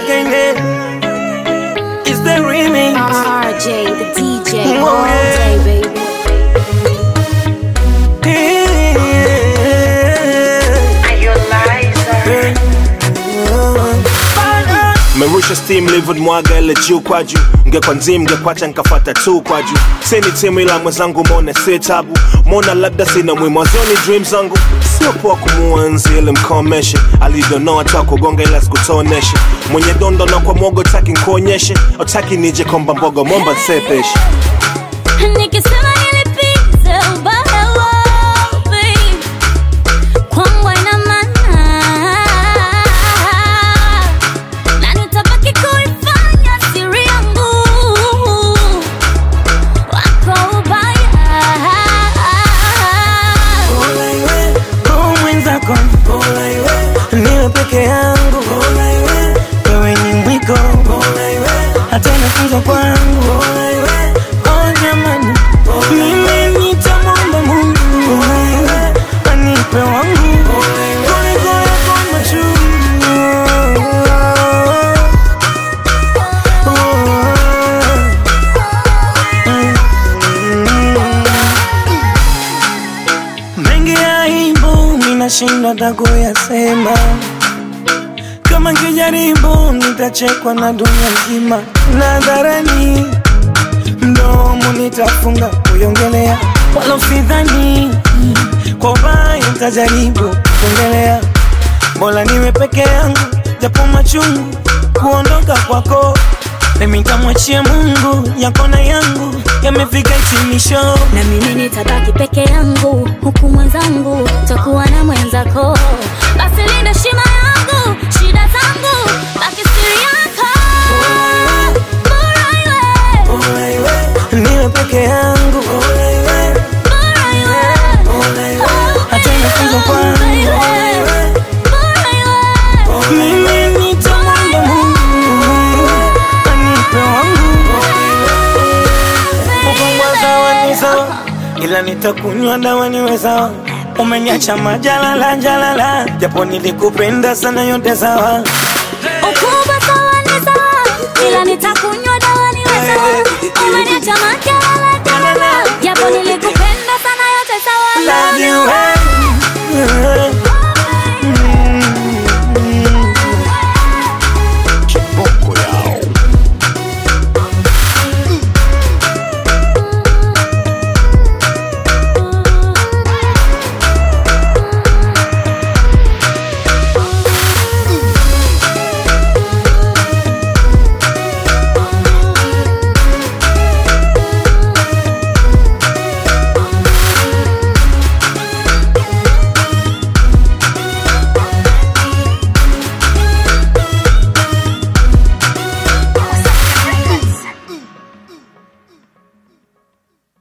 Kende is the remix. RJ, the DJ, Oh, all yeah. day, baby. merusha steam livid mwaga ile juu kwa juu ngekwa nzim ngekwacha nkafata tu kwa juu sini timu ila mwenzangu mone si tabu mona labda sina mwimwazoni dream zangu sio poa kumuanzi ili mkomeshe alivyonoa ta kugonga ila sikutoneshe mwenye dondo na kwa mwogo taki nkuonyeshe otaki nije komba mbogo momba nsepeshe Nikisema nilipize ubaya wapi, kwangu haina maana. Na nitabaki kuifanya siri yangu, wako ubaya. Roho mwenzako niwe peke yangu wewe ni mwiko hata inafunzwa kwangu Oh, jamani mimi nitamwomba Mungu anipe wangu kuliko yako machungu mengi ya aibu minashindwa hata kuyasema kama nkijaribu nitachekwa na dunia nzima nadharani mdomo nitafunga kuiongelea wala usidhani kwa ubaya ntajaribu kuongelea bora niwe peke yangu japo machungu kuondoka kwako mimi ntamwachia mungu yako na yangu yamefika hitimisho na mimi nitabaki peke yangu huku mwenzangu takuwa na mwenzako basi linda shima yangu shida zangu baki siri yako bora iwe niwe peke yangu bora iwe hata inafunzwa kwangu mimi nitamwomba mungu anipe wangu ukongwa sawa ni sawa ila nitakunywa dawa niwe sawa umeniacha majalala jalala japo nilikupenda sana yote sawa Ukubwa sawa ni sawa, ila nitakunywa dawa niwe sawa. Umeniacha majalala jalala, japo nilikupenda sana yote sawa. Love you, hey.